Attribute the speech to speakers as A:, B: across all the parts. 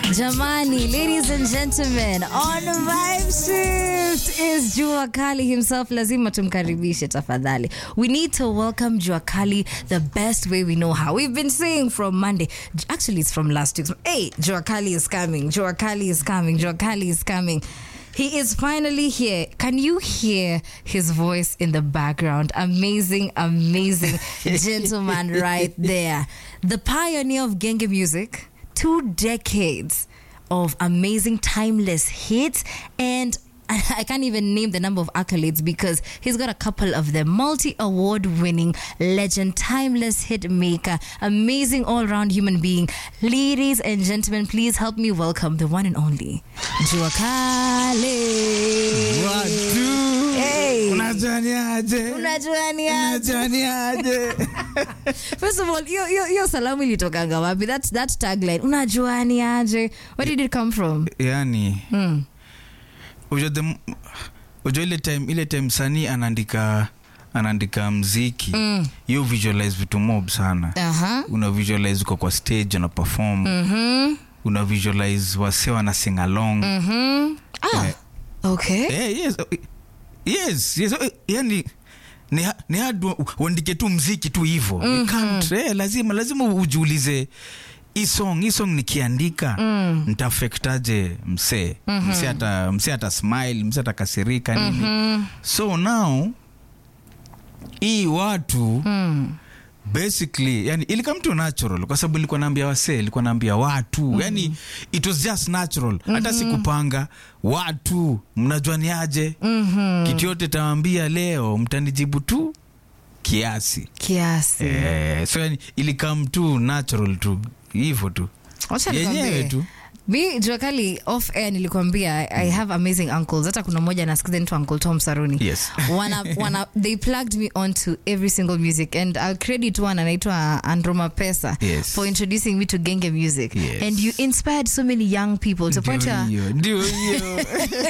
A: Jamani, ladies and gentlemen, on Vibe Shift is Jua Kali himself. Lazima tumkaribishe tafadhali. We need to welcome Jua Kali the best way we know how. We've been saying from Monday. Actually, it's from last week. Hey, Jua Kali is coming. Jua Kali is coming. Jua Kali is coming. He is finally here. Can you hear his voice in the background? Amazing, amazing gentleman right there. The pioneer of Genge music, two decades of amazing, timeless hits, and I can't even name the number of accolades because he's got a couple of them. Multi award winning legend, timeless hit maker, amazing all round human being. Ladies and gentlemen, please help me welcome the one and only Jua Kali.
B: Watu.
A: Hey.
B: Unajuaniaje?
A: Unajuaniaje?
B: Unajuaniaje?
A: First of all, hiyo- hiyo hiyo salamu ilitokanga wapi? That, that tagline, unajuaniaje? Where did it come from?
B: yani
A: Mm.
B: unajua the m- unajua ile time ile time sanii anaandika anaandika mziki
A: Mm.
B: you visualize vitu mob sana
A: Aha.
B: una visualize uko kwa stage una perform
A: Mhm.
B: una visualize wase wana sing along
A: Mhm. Ah.
B: Eh.
A: Okay.
B: Eh, yes, oh, yes, yes, oh, yani ni, ha- ni hard u- uandike tu mziki tu hivo mm eh, lazima lazima ujiulize hii song hii song nikiandika
A: Mm.
B: ntaafektaje msee msee ata msee ata smile msee atakasirika nini
A: Mhm.
B: so now hii watu
A: Mm.
B: basically yani ilikuwa mtu natural kwa sababu ilikuwa naambia wasee ilikuwa naambia watu yani it was just natural hata sikupanga watu mnajuaniaje
A: Mhm.
B: kitu yote tawambia leo mtanijibu tu kiasi
A: Kiasi.
B: eh, so yani ilikam tu natural tu hivyo tu
A: Wacha
B: yenyewe
A: nikwambie.
B: tu
A: mi juakali off air nilikwambia I have amazing uncles hata kuna mmoja nasikiza ntu uncle tom saruni
B: Yes.
A: wana, wana, they plugged me onto every single music and i'll credit one anaitwa androma pesa
B: Yes.
A: for introducing me to genge music
B: Yes.
A: and you inspired so many young people to point
B: Ndio
A: out
B: hiyo, ndio hiyo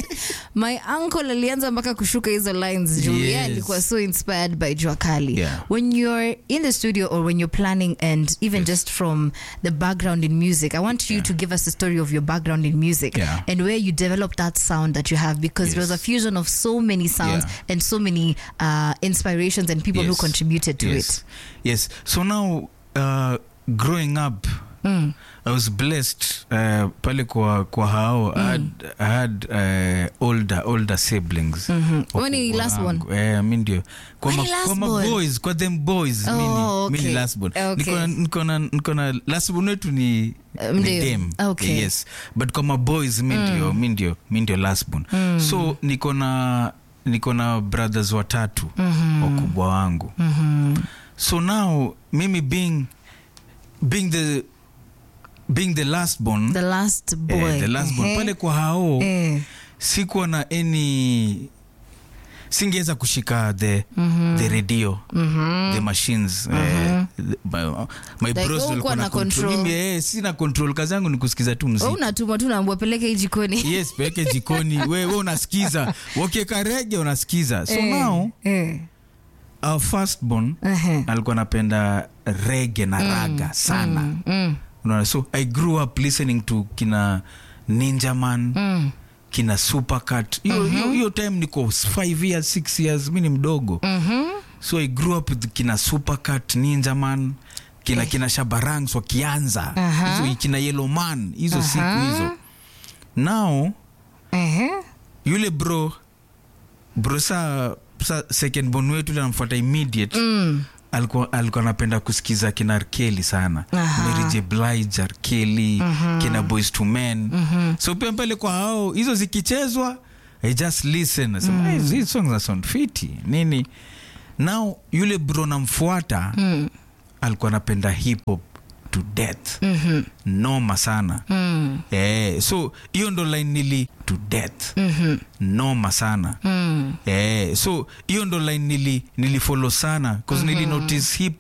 A: my uncle alianza mpaka kushuka hizo lines juu
B: Yes.
A: yeah, alikuwa so inspired by juakali
B: Yeah.
A: when you're in the studio or when you're planning and even just from the background in music i want you to give us a story of your background in music
B: Yeah.
A: and where you developed that sound that you have because it was a
B: Yes.
A: fusion of so many sounds
B: Yeah.
A: and so many uh, inspirations and people who
B: Yes.
A: contributed to
B: yes.
A: it
B: Yes. So now uh, growing up
A: Mm.
B: I was blessed uh, pale kwa, kwa hao I had, I had uh, older, older siblings
A: Mhm.
B: Wakubwa
A: Wewe ni last
B: wangu.
A: one?
B: Eh, mi ndio kwa,
A: Wewe
B: ma,
A: ni last
B: kwa
A: born?
B: maboys kwa them boys
A: Oh,
B: mi ni- mi
A: okay.
B: ni last born.
A: Okay.
B: Niko na- niko na- niko na last born wetu ni
A: Um,
B: ni
A: ndio.
B: dem.
A: Okay.
B: yes but kwa maboys mi ndio mi ndio mi ndio last born so niko na niko na brothers watatu wakubwa wangu
A: Mhm.
B: so now mimi being being the being the last born
A: the last boy
B: eh, the last born
A: Ehe.
B: pale kwa hao
A: Eh.
B: sikuwa na any singeweza kushika the the radio the machines eh, the- my, my
A: Like,
B: bros
A: hukuwa
B: walikuwa
A: na
B: na control
A: control.
B: mimi eh, sina control kazi yangu ni kusikiza tu
A: Wewe
B: mziki
A: unatuma tu naambua peleke hii jikoni
B: yes peleke jikoni we, we unasikiza wakiweka rege unasikiza so
A: Eh,
B: now
A: eh.
B: our firstborn
A: Ehe.
B: alikuwa anapenda rege na raga sana
A: Mm, mm,
B: unaona so i grew up listening to kina ninja man
A: mm.
B: kina supercat hiyo hiyo hiyo time niko 5 years 6 years mi ni mdogo
A: Mhm.
B: so i grew up with kina supercat ninja man kina kina shabarangs wakianza
A: Aha.
B: hizo kina yellow man hizo
A: Aha.
B: siku hizo now
A: Ehe.
B: yule bro bro sa, sa second born wetu ule anamfuata immediate
A: Mm.
B: alikuwa alikuwa anapenda kusikiza kina arkeli sana
A: Aha.
B: Mary J. Blige arkeli kina boys to men so pia pale kwa hao hizo zikichezwa i just listen nasema mm. hizi songs na sound fiti nini now yule bro namfuata
A: Mm.
B: alikuwa anapenda hip hop to death
A: Mhm.
B: noma sana
A: Mm.
B: eh, so hiyo ndo line nili to death
A: Mhm.
B: noma sana
A: Mm.
B: eh, so hiyo ndo line nili nilifollow sana bcause nili notice hip